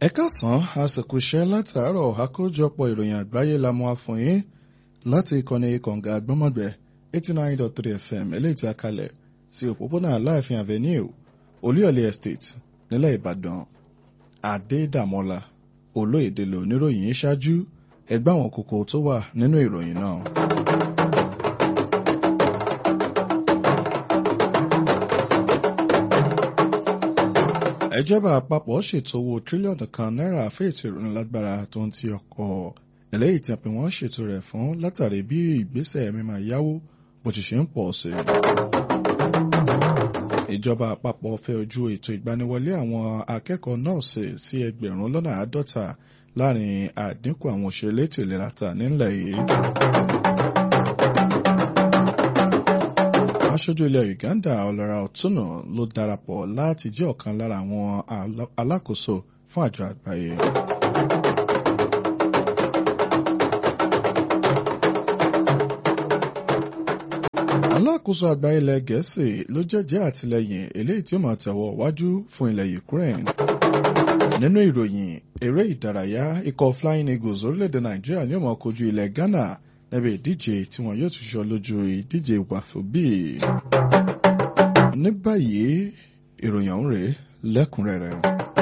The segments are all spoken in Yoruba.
ẹ káàsán àsìkò iṣẹ́ látàárọ̀ àkójọpọ̀ ìròyìn àgbáyé la mú wá fún yín láti ìkànnì kọ̀ǹga àgbọ́mọ̀gbẹ́ eighty nine dot three fm eléyìí tí a kalẹ̀ sí òpópónà aláàfin avenue olúyọ̀lé estate nílẹ̀ ìbàdàn adédàmọ́lá olóyèdè lò níròyìn ṣáájú ẹgbẹ́ àwọn kókó tó wà nínú ìròyìn náà. ìjọba àpapọ̀ ṣètò owó tírílíọ̀nù kan náírà fún ètò ìrónilágbára tó ń ti ọkọ̀ eléyìí tí a pè wọ́n ṣètò rẹ̀ fún látàrí bí ìgbésẹ̀ mímọ́ yáwó bó ti ṣe ń pọ̀ sí i. ìjọba àpapọ̀ fẹ́ ojú ètò ìgbaniwọlé àwọn akẹ́kọ̀ọ́ nọ́ọ̀sì sí ẹgbẹ̀rún lọ́nà àádọ́ta láàrin àdínkù àwọn òṣèré ètò ìlera ta nílẹ̀ yìí. aṣojú ilẹ̀ Uganda ọlọ́ra ọ̀túnà ló darapọ̀ láti jẹ́ ọ̀kan lára àwọn alákòóso fún àjọ àgbáyé. alákòóso àgbà ilẹ̀ gẹ̀ẹ́sì ló jẹ́jẹ́ àtìlẹ́yìn eléyìí tí ó máa tẹ̀wọ́ wájú fún ilẹ̀ Ukraine. nínú ìròyìn eré ìdárayá ikọ̀ Flying Eagles orílẹ̀-èdè Nàìjíríà ni ó máa kojú ilẹ̀ Ghana níbi ìdíje tí wọn yóò tún ṣọ lójú ìdíje wàfúbì. ní báyìí ìròyìn ọ̀hún rèé lẹ́kùnrẹ́rẹ́.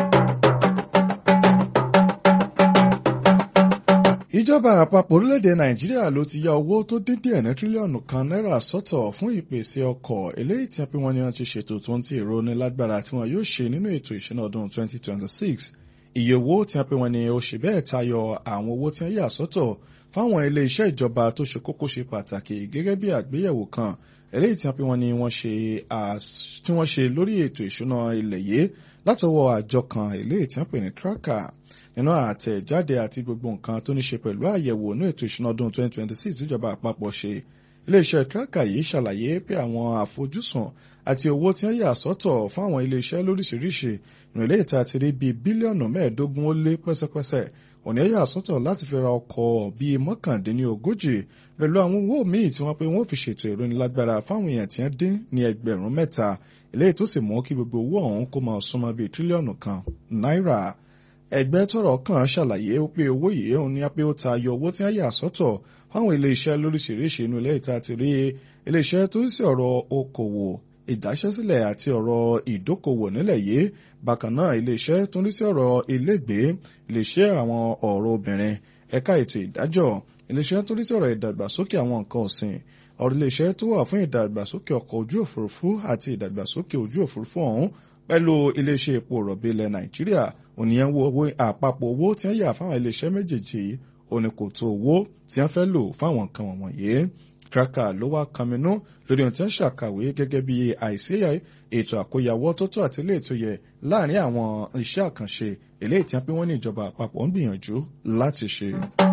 ìjọba àpapọ̀ orílẹ̀-èdè nàìjíríà ló ti ya owó tó dín díẹ̀ ní tírílíọ̀nù kan náírà sọ́tọ̀ fún ìpèsè ọkọ̀ eléyìí tí wọ́n ní wọ́n ti ṣètò tó ń ti èrò ní lágbára tí wọ́n yóò ṣe nínú ètò ìṣúná ọdún 2026 iye owó tí wọ́n ní ó ṣe bẹ́ẹ̀ tayọ àwọn owó tí wọ́n yà sọ́tọ̀ fáwọn ilé iṣẹ́ ìjọba tó ṣe kókó ṣe pàtàkì gẹ́gẹ́ bí àgbéyẹ̀wò kan eléyìí tí wọ́n ní wọ́n ṣe lórí ètò ìṣúná ilẹ̀ yìí látọwọ́ àjọ kan eléyìí tí wọ́n pè ní tracker nínú àtẹ̀jáde àti gbogbo nǹkan tó ní ṣe pẹ̀lú àyẹ̀wò ní ètò ìṣúná ọdún 2026 ìjọba àpapọ̀ ṣe iléeṣẹ́ tracker yìí ṣàlàyé pé àwọn àfojúsùn àti owó tí wọ́n yà sọ́tọ̀ fún àwọn iléeṣẹ́ lóríṣiríṣi ìrìnlẹ̀ ìta ti rí bíi bílíọ̀nù mẹ́ẹ̀ẹ́dógún ó lé pẹ́sẹ́pẹ́sẹ́ òní ẹ̀yà sọ́tọ̀ láti fi ra ọkọ̀ bíi mọ́kàndínlógójì pẹ̀lú àwọn owó míì tí wọ́n pé wọ́n fi ṣètò ìrónilágbára fáwọn èèyàn tí wọ́n dín ní ẹgbẹ̀rún mẹ́ta eléyìí tó sì mú kí gbogbo owó ọ̀hún kó máa súnmọ́ bíi tírílíọ̀nù kan náírà ẹgbẹ́ tọ́rọ̀ kàn ṣàlàyé pé owó yìí òun ní pé ó ta yọ owó tí wọ́n yà sọ́tọ̀ fáwọn iléeṣẹ́ lóríṣiríṣi inú ilé ìta ti rí iléeṣẹ́ tó ń sí ọ̀rọ̀ okòwò ìdáṣẹ́sílẹ̀ àti ọ̀rọ̀ ìdókòwò nílẹ̀ yìí bákan náà iléeṣẹ́ tó ń sí ọ̀rọ̀ ilégbèé iléeṣẹ́ àwọn ọ̀rọ̀ obìnrin ẹ̀ka ètò ìdájọ́ iléeṣẹ́ tó ń sí ọ̀rọ̀ ìdàgbàsókè àwọn nǹkan ọ̀sìn ọ̀rọ̀ iléeṣẹ́ tó wà fún ìdàgbàsókè ọkọ̀ ojú òfurufú àti ìdàgbàsókè ojú òfurufú ọ̀hún pẹ̀lú iléeṣẹ́ epo rọ̀bì ilẹ̀ nàìjíríà ònìyàn wo owó àpapọ̀ owó tí wọ́n yà fáwọn iléeṣẹ́ méjèèjì òní kò tó owó tí wọ́n fẹ́ lò fáwọn nǹkan wọ̀nyí. tracker ló wá kanminú lórí ohun tí wọ́n ṣàkàwé gẹ́gẹ́ bí àìsí ètò àkóyawọ́ tó tó àti ilé ètò yẹ láàrin àwọn iṣẹ́ àkànṣe eléyìí tí wọ́n pé wọ́n ní ìjọba àpapọ̀ ń gbìyànjú láti ṣe.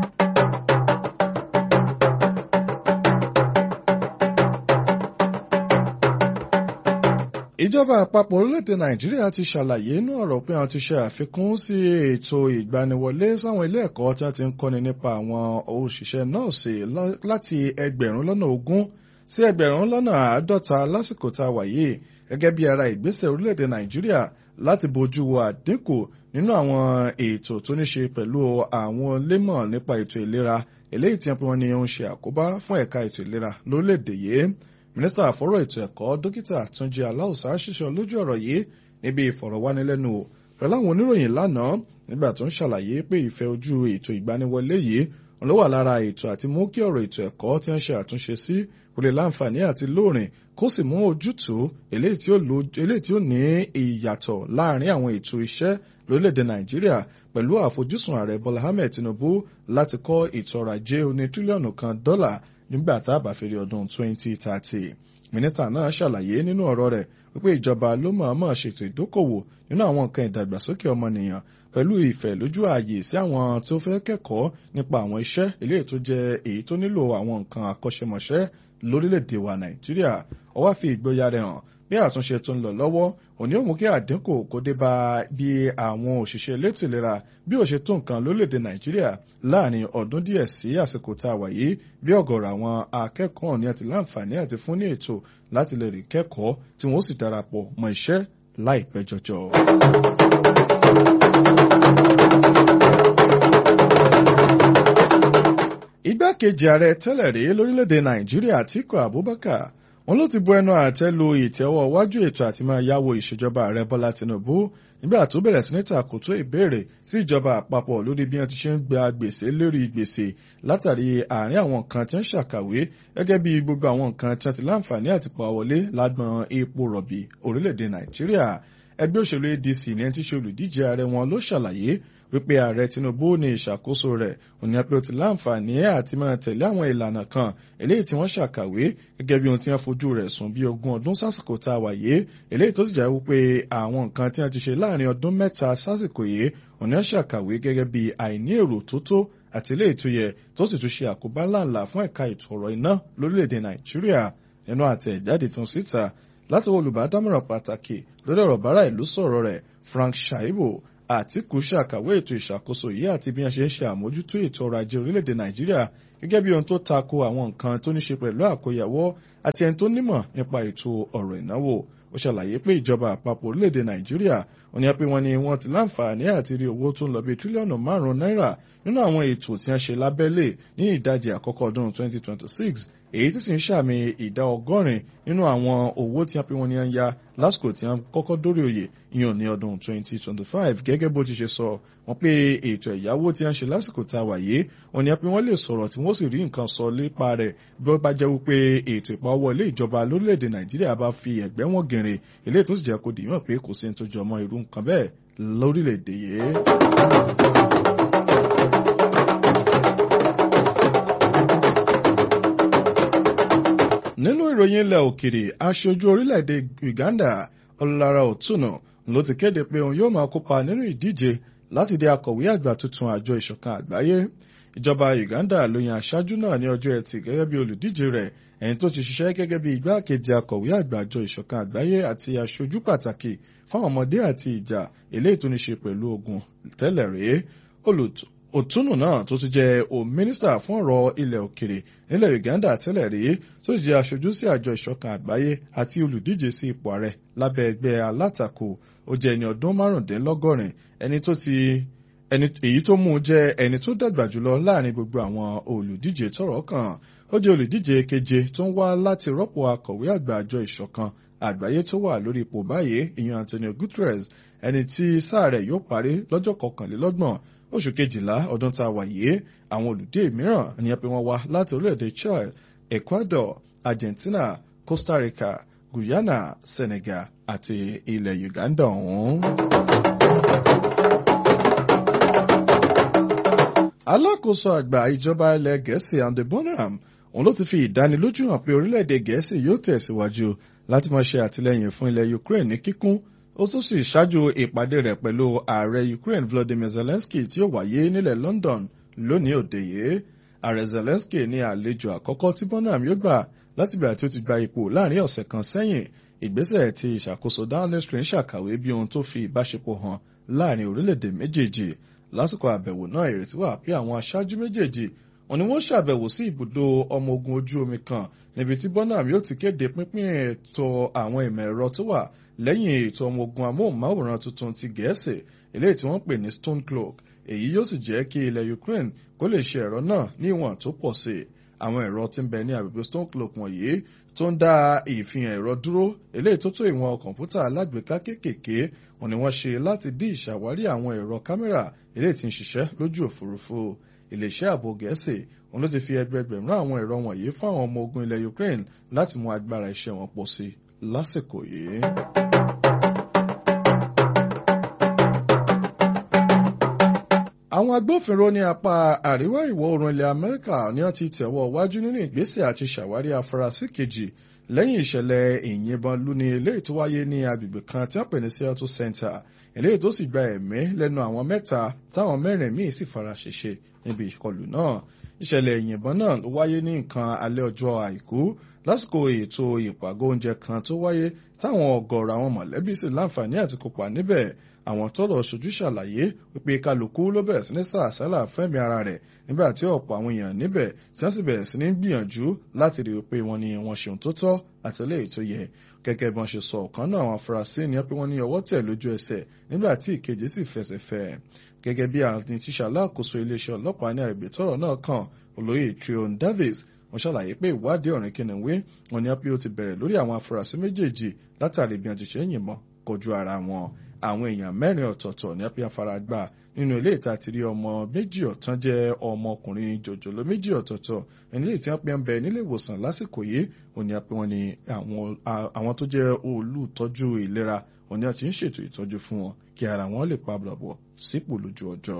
ìjọba àpapọ̀ orílẹ̀-èdè nàìjíríà ti ṣàlàyé inú ọ̀rọ̀ pé àwọn ti ṣe àfikún sí ètò ìgbaniwọlé sáwọn ilé ẹ̀kọ́ tí wọ́n ti ń kọ́ni nípa àwọn òṣìṣẹ́ nọ́ọ̀sì láti ẹgbẹ̀rún lọ́nà ogún sí ẹgbẹ̀rún lọ́nà àádọ́ta lásìkò tá a wà yìí gẹ́gẹ́ bí ara ìgbésẹ̀ orílẹ̀-èdè nàìjíríà láti bójú wo àdínkù nínú àwọn ètò tó ní ṣe pẹ̀lú àwọn lémọ̀ nípa ètò ìlera eléyìí tí wọ́n ní ó ń ṣe àkóbá fún ẹ̀ka ètò ìlera lórílẹ̀-èdè yìí mínísítà àfọ́rọ̀ ètò ẹ̀kọ́ dókítà túnjí aláùsá ṣiṣẹ́ lójú ọ̀rọ̀ yìí níbi ìfọ̀rọ̀wánilẹ́nuwò pẹ̀lú àwọn oníròyìn lánàá nígbà tó ń ṣàlàyé pé ìfẹ́ ojú ètò ìgbaniwọlé yìí ló wà lára ètò àti mú kí ọ̀rọ̀ ètò ẹ̀kọ́ tí wọ́n ṣe àtúnṣe sí kó lè láǹfààní àti lóòrìn kó sì mú ojútùú eléyìí tí ó ní ìyàtọ̀ láàrin àwọn ètò iṣẹ́ lórílẹ̀‐èdè nàìjíríà pẹ̀lú àfojúsùn ààrẹ bọ́lá ahmed tinubu láti kọ́ ètò ọrọ̀ ajé oní tírílíọ̀nù kan dọ́là nígbà tá a bá fi rí ọdún 2030. mínísítà náà ṣàlàyé nínú ọ̀rọ̀ rẹ̀ wípé ìjọba ló mọ̀ọ́mọ̀ ṣètò ìdókòwò nínú àwọn nǹkan ìdàgbàsókè ọmọnìyàn pẹ̀lú ìfẹ́ lójú ààyè sí àwọn tó fẹ́ kẹ́kọ̀ọ́ nípa àwọn iṣẹ́ eléyìí tó jẹ́ èyí tó nílò àwọn nǹkan àkọ́ṣẹ́mọṣẹ́ lórílẹ̀‐èdè wa nàìjíríà ó wá fi ìgboyà rẹ̀ hàn bí àtúnṣe tó ń lọ lọ́wọ́ òní ó mú kí àdínkù kó dé bá bí àwọn òṣìṣẹ́ elétò ìlera bí ó ṣe tó nǹkan lórílẹ̀‐èdè nàìjíríà láàrin ọdún díẹ̀ sí àsìkò tá a wà yìí bí ọ̀gọ̀rọ̀ àwọn akẹ́kọ̀ọ́ ní àti láǹfààní àti fún ní ètò láti lè rí kẹ́kọ̀ọ́ tí wọ́n sì darapọ̀ mọ́ iṣẹ́ láìpẹ́ jọjọ. igbákejì ààrẹ tẹ́lẹ̀ rí lórílẹ̀‐èdè nàìjíríà Àtíkù Abubakar wọn ló ti bu ẹnu àtẹ́ lu ìtẹ́wọ́ wájú ètò àti máa yáwó ìṣèjọba ààrẹ Bọ́lá Tinubu nígbà tó bẹ̀rẹ̀ sí ní tàkótó ìbéèrè sí ìjọba àpapọ̀ lórí bí wọ́n ti ṣe ń gba gbèsè lérí gbèsè látàrí àárín àwọn nǹkan tí wọ́n ṣàkàwé gẹ́gẹ́ bí gbogbo àwọn nǹkan tí wọ́n ti láǹfààní àti pa wọlé lágbọn epo rọ̀bì orílẹ̀-èdè Nàìjíríà ẹgbẹ́ òṣèlú ADC ní ẹni tí ṣe olùdíje ààrẹ wọn ló ṣàlàyé wípé ààrẹ Tinubu ní ìṣàkóso rẹ̀ òní pé ó ti láǹfààní àti máa tẹ̀lé àwọn ìlànà kan eléyìí tí wọ́n ṣàkàwé gẹ́gẹ́ bí ohun tí wọ́n fojú rẹ̀ sùn bí ogún ọdún sásìkò tá a wà yé eléyìí tó sì jẹ́ wípé àwọn nǹkan tí wọ́n ti ṣe láàrin ọdún mẹ́ta sásìkò yìí òní wọ́n ṣàkàwé gẹ́gẹ́ bí àìní èrò tó tó àti eléyìí tó yẹ tó sì tún ṣe àkóbá ńláńlá fún ẹ̀ka ètò ọ̀rọ̀ iná lórílẹ̀‐èdè Nàìjíríà nínú àtẹ̀jáde tún síta láti olùbádámọ̀ràn pàtàkì lórí ọ̀rọ̀ bára ìlú sọ̀rọ̀ rẹ̀ Frank Shaibu Àtíkù ṣàkàwé ètò ìṣàkóso yìí àti bí wọ́n ṣe ń ṣe àmójútó ètò ọrọ̀ ajé orílẹ̀-èdè Nàìjíríà gẹ́gẹ́ bí ohun tó tako àwọn nǹkan tó ní ṣe pẹ̀lú àkóyawọ́ àti ẹni tó nímọ̀ nípa ètò ọ̀rọ̀ ìnáwó ó ṣàlàyé pé ìjọba àpapọ̀ orílẹ̀-èdè Nàìjíríà ó ní pé wọ́n ní wọ́n ti láǹfààní àti rí owó tó ń lọ bí tírílíọ̀nù márùn-ún náírà nínú àwọn ètò tí wọ́n ṣe lábẹ́lé ní ìdajì àkọ́kọ́ ọdún 2026 èyí tí sì ń ṣàmì ìdá ọgọ́rin nínú àwọn owó tí wọ́n pe wọ́n ní ń ya lásìkò tí wọ́n kọ́kọ́ dórí oyè ìyàn ní ọdún 2025 gẹ́gẹ́ bó ti ṣe sọ wọ́n pé ètò ẹ̀yáwó tí wọ́n ṣe lásìkò tá a wà yìí wọ́n ní pé wọ́n lè sọ̀rọ̀ tí wọ́n sì rí nǹkan sọ lépa rẹ̀ bí ó bá jẹ́ wípé ètò ìpawọlé ìjọba lórílẹ̀‐èdè Nàìjíríà bá fi ẹ̀gbẹ́ wọn gìnrìn eléyìí tó sì jẹ́ kó dìímọ̀ pé kò sí ní tó jọmọ́ irú nǹkan bẹ́ẹ̀ lórílẹ̀‐èdè yìí. nínú ìròyìn ilẹ̀ òkèrè aṣojú orílẹ̀-èdè Uganda Ọlára Òtúnà ló ti kéde pé òun yóò máa kópa nínú ìdíje láti di akọ̀wé àgbà tuntun àjọ ìṣọ̀kan àgbáyé ìjọba Uganda ló yan aṣáájú náà ní ọjọ́ ẹtì gẹ́gẹ́ bí olùdíje rẹ̀ ẹni tó ti ṣiṣẹ́ gẹ́gẹ́ bí igbákejì akọ̀wé àgbà àjọ ìṣọ̀kan àgbáyé àti aṣojú pàtàkì fáwọn ọmọdé àti ìjà eléyìí tó ní ṣe pẹ̀lú ogun tẹ́lẹ̀ rèé òtúnù náà tó tún jẹ́ o mínísítà fún ọ̀rọ̀ ilẹ̀ òkèrè nílẹ̀ Uganda tẹ́lẹ̀ rí tó sì jẹ́ aṣojú sí àjọ ìṣọ̀kan àgbáyé àti olùdíje sí ipò ààrẹ lábẹ́ ẹgbẹ́ alátakò ó jẹ́ ẹni ọdún márùndínlọ́gọ́rin ẹni tó ti ẹni èyí tó mú un jẹ́ ẹni tó dàgbà jùlọ láàrin gbogbo àwọn olùdíje tọ́rọ̀ kàn ó jẹ́ olùdíje keje tó ń wá láti rọ́pò akọ̀wé àgbà àjọ ìṣọ̀kan àgbáyé tó wà lórí ipò báyìí ìyẹn Antonio Guterres ẹni tí sáà rẹ̀ yóò parí lọ́jọ́ kọkànlélọ́gbọ̀n oṣù kejìlá ọdún tá a wà yìí àwọn olùdé mìíràn ni pé wọ́n wá láti orílẹ̀-èdè Chile Ecuador Argentina Costa Rica Guyana Senegal àti ilẹ̀ Uganda ọ̀hún. alákòóso àgbà ìjọba ilẹ̀ gẹ̀ẹ́sì Andy Bonham òun ló ti fi ìdánilójú hàn pé orílẹ̀-èdè gẹ̀ẹ́sì yóò tẹ̀síwájú láti máa ṣe àtìlẹ́yìn fún ilẹ̀ Ukraine ní kíkún ó tún sì ṣáájú ìpàdé rẹ̀ pẹ̀lú ààrẹ Ukraine Volodymyr Zelensky tí ó wáyé nílẹ̀ London lónìí òde yìí ààrẹ Zelensky ní àlejò àkọ́kọ́ tí Bonham yóò gbà láti ìgbà tí ó ti gba ipò láàrin ọ̀sẹ̀ kan sẹ́yìn ìgbésẹ̀ tí ìṣàkóso Downing Street ṣàkàwé bí ohun tó fi ìbáṣepọ̀ hàn láàrin orílẹ̀-èdè méjèèjì lásìkò àbẹ̀wò náà ìrètí wà pé àwọn aṣáájú méjèèjì wọn ni wọ́n ṣàbẹ̀wò sí ibùdó ọmọ ogun ojú omi kan níbi tí Bonham yóò ti kéde pínpín ètò àwọn ìmọ̀ ẹ̀rọ tó wà lẹ́yìn ètò ọmọ ogun amóhùnmáwòrán tuntun ti gẹ̀ẹ́sì eléyìí tí wọ́n pè ní Stone Cloak èyí yóò sì jẹ́ kí ilẹ̀ Ukraine kó lè ṣe ẹ̀rọ náà ní ìwọ̀n tó pọ̀ sí i àwọn ẹ̀rọ tí ń bẹ ní agbègbè Stone Cloak wọ̀nyí tó ń dá ìfihàn ẹ̀rọ dúró eléyìí tó tó ìwọ̀n kọ̀ǹpútà alágbèéká kéékèèké wọn ni wọ́n ṣe láti dí ìṣàwárí àwọn ẹ̀rọ kámẹ́rà eléyìí tí ń ṣiṣẹ́ lójú òfurufú iléeṣẹ́ ààbò gẹ̀ẹ́sì òun ló ti fi ẹgbẹgbẹ̀rún àwọn ẹ̀rọ wọ̀nyí fún àwọn ọmọ ogun ilẹ̀ Ukraine láti mú agbára iṣẹ́ wọn pọ̀ sí lásìkò yìí. àwọn agbófinró ní apá àríwá ìwọ̀ oòrùn ilẹ̀ Amẹ́ríkà ni wọ́n ti tẹ̀wọ́ wájú nínú ìgbésẹ̀ àti ṣàwárí afurasí kejì lẹ́yìn ìṣẹ̀lẹ̀ ìyìnbọn lúni eléyìí tó wáyé ní agbègbè kan tí wọ́n pè ní Seattle Center eléyìí tó sì gba ẹ̀mí lẹ́nu àwọn mẹ́ta táwọn mẹ́rin míì sì fara ṣèṣe níbi ìkọlù náà ìṣẹ̀lẹ̀ ìyìnbọn náà ló wáyé ní nǹkan alẹ́ ọjọ́ àìkú lásìkò ètò ìpàgọ́ oúnjẹ kan tó wáyé táwọn ọ̀gọ̀ọ̀rọ̀ àwọn mọ̀lẹ́bí sì láǹfààní àti kópa níbẹ̀ àwọn tọ́rọ̀ ṣojú ṣàlàyé wípé kálukú ló bẹ̀rẹ̀ sí ní sàásálà fẹ́mi ara rẹ̀ nígbà tí ọ̀pọ̀ àwọn èèyàn níbẹ̀ tí wọ́n sì bẹ̀rẹ̀ sí ní gbìyànjú láti rí i pé wọ́n ní wọ́n ṣeun tó tọ́ àti eléyìí tó yẹ gẹ́gẹ́ bí wọ́n ṣe sọ ọ̀kan náà àwọn afurasí ni pé wọ́n ní ọwọ́ tẹ̀ lójú ẹsẹ̀ nígbà tí ìkejì sì fẹsẹ̀ fẹ́ gẹ́gẹ́ bí àwọn tíṣà alákòóso iléeṣẹ́ ọlọ́pàá ní àgbè tọ́rọ̀ náà kàn olóyè Trion Davis wọ́n ṣàlàyé pé ìwádìí ọ̀rìn kìnìún wọn ni pé ó ti bẹ̀rẹ̀ lórí àwọn afurasí méjèèjì látàrí bí wọ́n ti ṣe ń yìnbọn kojú ara wọn àwọn èèyàn mẹ́rin ọ̀tọ̀ọ̀tọ̀ ní apẹ́ afaragbá nínú ilé ìta ti rí ọmọ méjì ọ̀tán jẹ́ ọmọkùnrin jòjòló méjì ọ̀tọ̀ọ̀tọ̀ ẹni lè tí wọ́n pe ń bẹ nílé ìwòsàn lásìkò yìí òní apẹ́ wọn ni àwọn tó jẹ́ olùtọ́jú ìlera òní àti ń ṣètò ìtọ́jú fún wọn kí ara wọn lè pa bọ̀ sípò lójú ọjọ́.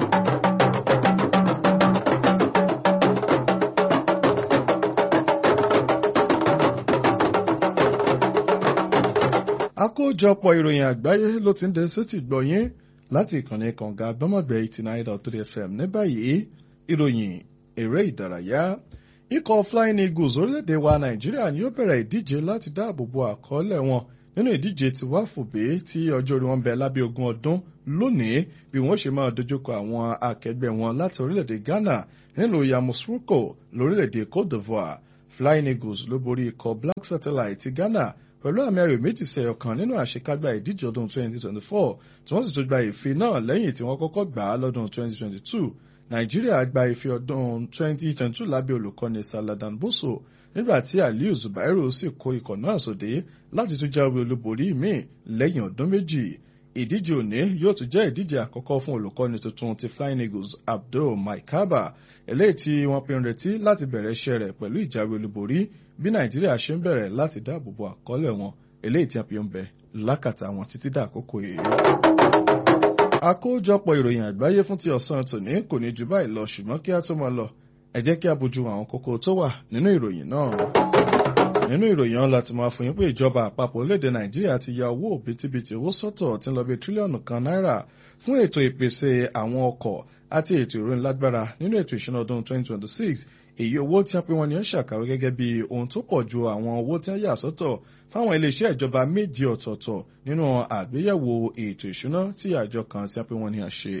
àkójọpọ̀ ìròyìn àgbáyé ló ti ń dé sétí gbọ̀yìn láti ìkànnì kànga gbọ́mọ̀gbẹ́ eighty nine dot three fm ní báyìí ìròyìn eré ìdárayá ikọ̀ flying eagles orílẹ̀-èdè wa nàìjíríà ni ó bẹ̀rẹ̀ ìdíje láti dáàbò bo àkọọ́lẹ̀ wọn nínú ìdíje tí wá fòbé tí ọjọ́ orí wọn bẹ lábẹ́ ogún ọdún lónìí bí wọ́n ṣe máa dojúkọ àwọn akẹgbẹ́ wọn láti orílẹ̀-èdè ghana nílùú yamoussoukro lórílẹ̀-èdè cote d'ivoire flying eagles ló borí ikọ̀ black satellite ti ghana pẹ̀lú àmì ayò méjì sí ọ̀kan nínú àṣekágbá ìdíje ọdún 2024 tí wọ́n sì tún gba ìfe náà lẹ́yìn tí wọ́n kọ́kọ́ gbà á lọ́dún 2022 nàìjíríà gba ìfe ọdún 2022 lábẹ́ olùkọ́ni saladan boso nígbà tí aliyu zubairu sì kó ikọ̀ náà sóde láti tún jáwé olúborí míì lẹ́yìn ọdún méjì ìdíje òní yóò tún jẹ́ ìdíje àkọ́kọ́ fún olùkọ́ni tuntun ti flying eagles abdul maikaba eléyìí tí wọ́n pinnu retí láti bẹ̀rẹ̀ iṣẹ́ rẹ̀ pẹ̀lú ìjáwé olúborí bí nàìjíríà ṣe ń bẹ̀rẹ̀ láti dáàbò bo àkọọ́lẹ̀ wọn eléyìí tí a fi ń bẹ lákàtà wọn títí dà àkókò yìí. àkójọpọ̀ ìròyìn àgbáyé fún ti ọ̀sán tòní kò ní ju báyìí lọ ṣùgbọ́n kí a tó máa lọ ẹ jẹ́ kí a bójú àwọn kókó tó wà nínú ìròyìn náà. nínú ìròyìn ọ̀hún láti máa fún yín pé ìjọba àpapọ̀ orílẹ̀-èdè nàìjíríà ti ya owó òbítíbitì owó sọ́tọ̀ tí ń lọ bí tírílíọ̀nù kan náírà fún ètò ìpèsè àwọn ọkọ̀ àti ètò ìròyìn lágbára nínú ètò ìṣúná ọdún 2026 èyí owó tí wọ́n pín wọn ní ń ṣàkàwé gẹ́gẹ́ bí ohun tó pọ̀ ju àwọn owó tí wọ́n yà sọ́tọ̀ fáwọn iléeṣẹ́ ìjọba méjì ọ̀tọ̀ọ̀tọ̀ nínú àgbéyẹ̀wò ètò ìṣúná tí àjọ kan tí wọ́n pín wọn ní à ṣe.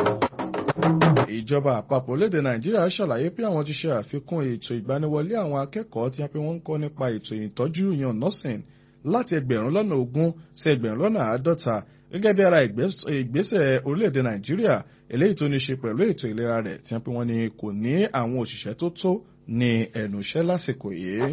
ìjọba àpapọ̀ lédè nàìjíríà ṣàlàyé pé àwọn ti ṣe àfikún ètò ìgbaniwọlé àwọn akẹ́kọ̀ọ́ tí wọ́n pín wọn ń kọ́ nípa ètò ìtọ́jú yan nursing láti ẹgbẹ̀rún lọ́nà ogún sí ẹgbẹ̀rún lọ́nà àádọ́ta gẹ́gẹ́ bí ara ìgbésẹ̀ orílẹ̀-èdè nàìjíríà eléyìí tó ní ṣe pẹ̀lú ètò ìlera rẹ̀ tí wọ́n pín wọn ní kò ní àwọn òṣìṣẹ́ tó tó ní ẹnu iṣẹ́ lásìkò yìí.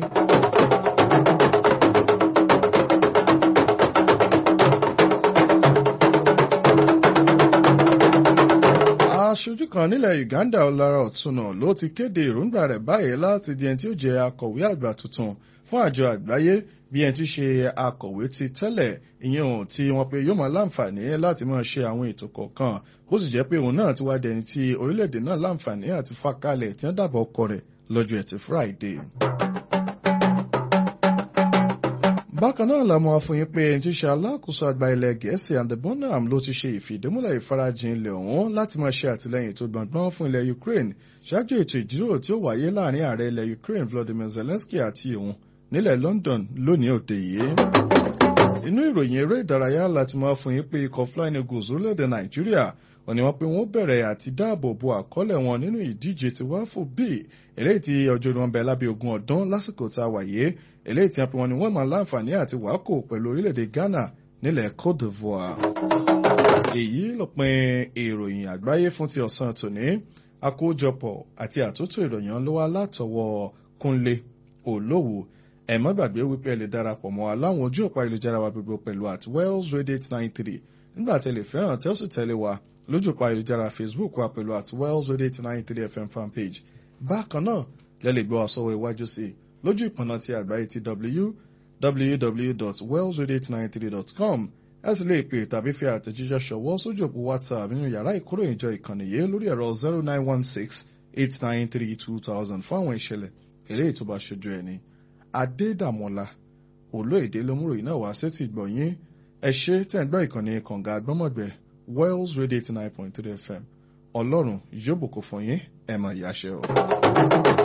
aṣojú kan nílẹ̀ Uganda Ọlára Ọ̀túnà ló ti kéde èròǹgbà rẹ̀ báyìí láti di ẹni tí ó jẹ́ akọ̀wé àgbà tuntun fún àjọ àgbáyé bí ẹni tí ṣe akọ̀wé ti tẹ́lẹ̀ ìyẹn ohun tí wọ́n pe yóò máa láǹfààní láti máa ṣe àwọn ètò kọ̀ọ̀kan ó sì jẹ́ pé òun náà ti wá dẹni tí orílẹ̀-èdè náà láǹfààní àti fàkalẹ̀ tí wọ́n dàbọ̀ ọkọ rẹ̀ lọ́jọ́ ẹtì Friday. bákan náà la mọ̀ fún yín pé ẹni tí ṣe alákòóso àgbà ilẹ̀ gẹ̀ẹ́sì and the bonham ló ti ṣe ìfìdímúlẹ̀ ìfarajìn ilẹ̀ ọ̀hún láti máa ṣe àtìlẹ́yìn tó gbọ̀ngbọ́n fún ilẹ̀ Ukraine ṣáájú ètò ìjíròrò tí ó wáyé láàrin ààrẹ ilẹ̀ Ukraine Volodymyr Zelensky àti òun nílẹ̀ London lónìí òde yìí. inú ìròyìn eré ìdárayá láti máa fún yín pé ikọ̀ Flying Eagles orílẹ̀-èdè Nàìjíríà òní wọ́n pé wọ́n bẹ̀rẹ̀ àti dáàbò bo àkọọ́lẹ̀ wọn nínú ìdíje tí wáfò b eléyìí tí ọjọ́ ìwọ̀n bẹ̀ lábẹ́ ogún ọdún lásìkò tá a wáyé eléyìí tí wọ́n pe wọn ni wọ́n máa láǹfààní àti wákò pẹ̀lú orílẹ̀-èdè Ghana nílẹ̀ Côte d'Ivoire. èyí lópin ìròyìn àgbáyé fún ti ọ̀sán tòní àkójọpọ̀ àti àtúntò ìròyìn ló wá látọwọ́ Kúnlé Olówó ẹ má gbàgbé wípé ẹ lè darapọ̀ mọ́ wa láwọn ojú òpá ìlújára wa gbogbo pẹ̀lú at Wells Radio eight nine three nígbà tí ẹ lè fẹ́ràn tẹ́ ó sì tẹ̀lé wa lójú òpá ìlújára Facebook wa pẹ̀lú at Wells Radio eight nine three FM fanpage bákan náà lẹ́ lè gbọ́ wa sọ́wọ́ iwájú sí i lójú ìpọ̀nà ti àgbáyé ti www.wells893.com ẹ sì lè pè tàbí fi àtẹ̀jíṣẹ́ ṣọwọ́ sójú òpó WhatsApp nínú yàrá ìkóròyìnjọ ìkànnì yìí lórí ẹ̀rọ zero nine one six eight nine three two thousand fún àwọn ìṣẹ̀lẹ̀ eléyìí tó bá ṣojú ẹni. Adédàmọ́lá olóyèdè lómúròyìn náà wá sétí gbọ̀nyìn ẹ ṣe tẹ̀ ń gbọ́ ìkànnì kànga àgbọ́mọ̀gbẹ́ Wells Radio eighty nine point three FM ọlọ́run yóò bùkún fún yín ẹ̀ máa yáṣẹ́ o.